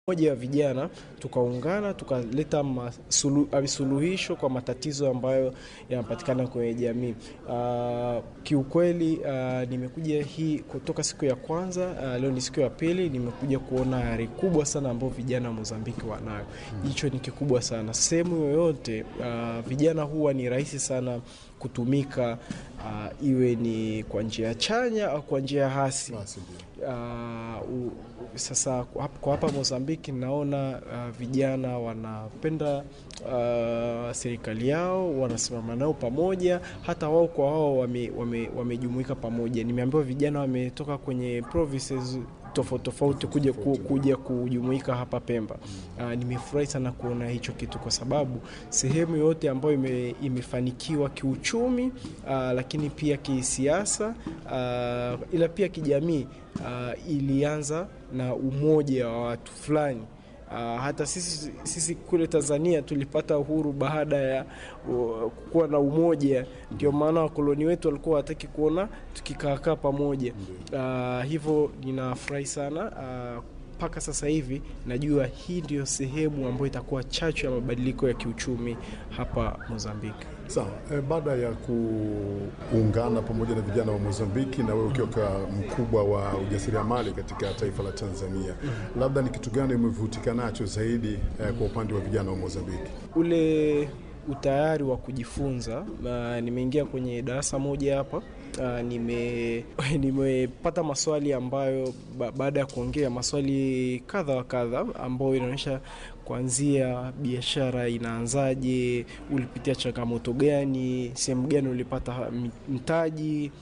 moja ya vijana tukaungana tukaleta masulu, suluhisho kwa matatizo ambayo yanapatikana kwenye jamii. Uh, kiukweli uh, nimekuja hii kutoka siku ya kwanza uh, leo ni siku ya pili, nimekuja kuona ari kubwa sana ambayo vijana wa Mozambiki wanayo. Hicho ni kikubwa sana. Sehemu yoyote uh, vijana huwa ni rahisi sana kutumika uh, iwe ni kwa njia chanya au kwa njia hasi. Uh, u, sasa kwa hapa Mozambiki naona uh, vijana wanapenda uh, serikali yao, wanasimama nao pamoja, hata wao kwa wao wamejumuika wame, wame pamoja. Nimeambiwa vijana wametoka kwenye provinces tofauti tofauti kuja, ku, kuja kujumuika hapa Pemba. Uh, nimefurahi sana kuona hicho kitu kwa sababu sehemu yote ambayo ime, imefanikiwa kiuchumi uh, lakini pia kisiasa uh, ila pia kijamii uh, ilianza na umoja wa watu fulani. Uh, hata sisi, sisi kule Tanzania tulipata uhuru baada ya uh, kuwa na umoja. Ndio maana wakoloni wetu walikuwa wataki kuona tukikaakaa pamoja. Uh, hivyo ninafurahi sana mpaka uh, sasa hivi najua hii ndio sehemu ambayo itakuwa chachu ya mabadiliko ya kiuchumi hapa Mozambiki. Sawa. E, baada ya kuungana pamoja na vijana wa Mozambiki na wewe ukiwa mkubwa wa ujasiriamali katika taifa la Tanzania, labda ni kitu gani umevutika nacho zaidi eh, kwa upande wa vijana wa Mozambiki? Ule utayari wa kujifunza. Uh, nimeingia kwenye darasa moja hapa uh, nime nimepata maswali ambayo ba, baada ya kuongea maswali kadha wa kadha ambayo inaonyesha kuanzia biashara inaanzaje, ulipitia changamoto gani, sehemu gani ulipata mtaji,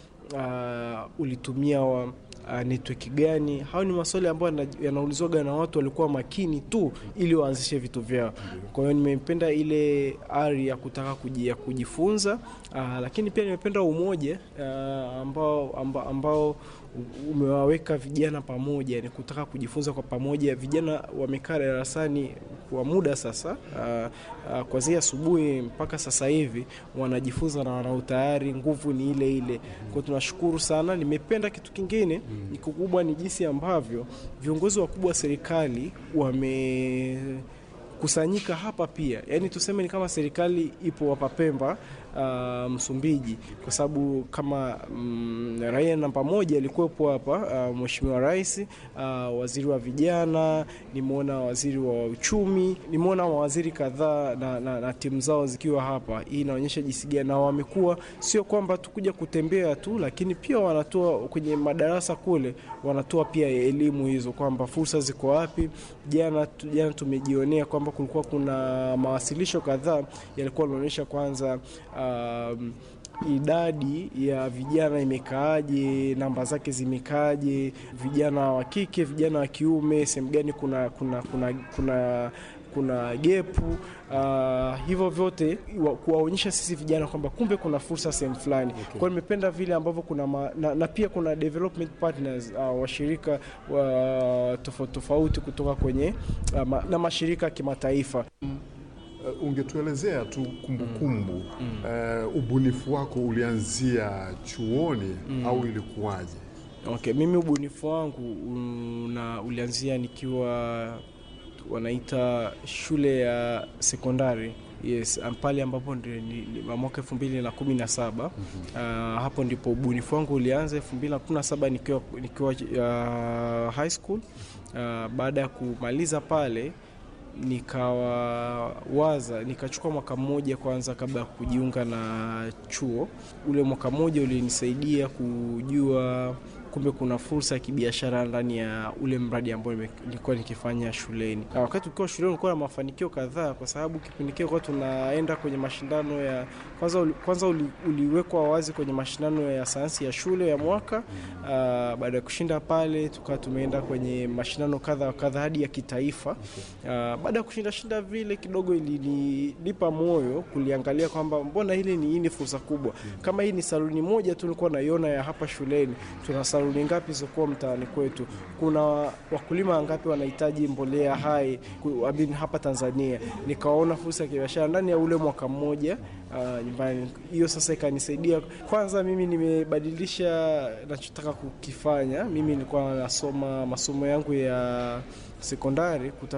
uh, ulitumia wa, uh, network gani? Hao ni maswali ambayo yanaulizwaga na watu walikuwa makini tu ili waanzishe vitu vyao. Kwa hiyo nimependa ile ari ya kutaka kujia kujifunza, uh, lakini pia nimependa umoja uh, ambao, ambao, ambao umewaweka vijana pamoja, ni kutaka kujifunza kwa pamoja. Vijana wamekaa darasani kwa muda sasa, uh, uh, kuanzia asubuhi mpaka sasa hivi wanajifunza na wana utayari, nguvu ni ile ile. Kwa tunashukuru sana. Nimependa kitu kingine ni kikubwa ni jinsi ambavyo viongozi wakubwa wa serikali wame kusanyika hapa pia, yaani tuseme ni kama serikali ipo hapa Pemba, uh, Msumbiji, kwa sababu kama mm, raia namba moja alikuwepo hapa uh, Mheshimiwa Rais, uh, waziri wa vijana, nimeona waziri wa uchumi, nimeona mawaziri kadhaa na, na, na timu zao zikiwa hapa. Hii inaonyesha jinsi gani na wamekuwa sio kwamba tukuja kutembea tu, lakini pia wanatoa kwenye madarasa kule, wanatoa pia elimu hizo kwamba fursa ziko wapi. Jana jana tumejionea kwamba kulikuwa kuna mawasilisho kadhaa yalikuwa yanaonyesha kwanza um, idadi ya vijana imekaaje, namba zake zimekaaje, vijana wa kike, vijana wa kiume, sehemu gani kuna kuna kuna kuna kuna gepu uh, hivyo vyote kuwaonyesha sisi vijana kwamba kumbe kuna fursa sehemu fulani. Okay. Kwa hiyo nimependa vile ambavyo kuna ma, na, na pia kuna development partners uh, washirika wa tofauti tofauti kutoka kwenye uh, ma, na mashirika ya kimataifa. Uh, ungetuelezea tu kumbukumbu mm. kumbu. Uh, ubunifu wako ulianzia chuoni mm. au ilikuwaje? Okay, mimi ubunifu wangu una ulianzia nikiwa wanaita shule ya sekondari yes, pale ambapo ndio mwaka elfu mbili na kumi na saba uh, hapo ndipo ubunifu wangu ulianza elfu mbili na kumi na saba nikiwa, nikiwa uh, high school uh, baada ya kumaliza pale nikawaza nikachukua mwaka mmoja kwanza kabla ya kujiunga na chuo. Ule mwaka mmoja ulinisaidia kujua kumbe kuna fursa ya kibiashara ndani ya ule mradi ambao nilikuwa nikifanya shuleni. Na wakati ukiwa shuleni ulikuwa na mafanikio kadhaa, kwa sababu kipindi kile kwa tunaenda kwenye mashindano ya kwanza, kwanza uli, uliwekwa wazi kwenye mashindano ya sayansi ya shule ya mwaka. Uh, baada ya kushinda pale tukawa tumeenda kwenye mashindano kadha wa kadha hadi ya kitaifa. Uh, baada ya kushinda shinda vile kidogo ilinipa moyo kuliangalia kwamba mbona hili ni hii ni fursa kubwa. Kama hii ni saluni moja tu nilikuwa naiona ya hapa shuleni, tuna saluni ngapi zilizokuwa mtaani kwetu, kuna wakulima wangapi wanahitaji mbolea hai ku- I mean, hapa Tanzania. Nikaona fursa ya kibiashara ndani ya ule mwaka mmoja uh, nyumbani. Hiyo sasa ikanisaidia kwanza, mimi nimebadilisha nachotaka kukifanya. Mimi nilikuwa nasoma masomo yangu ya sekondari kuta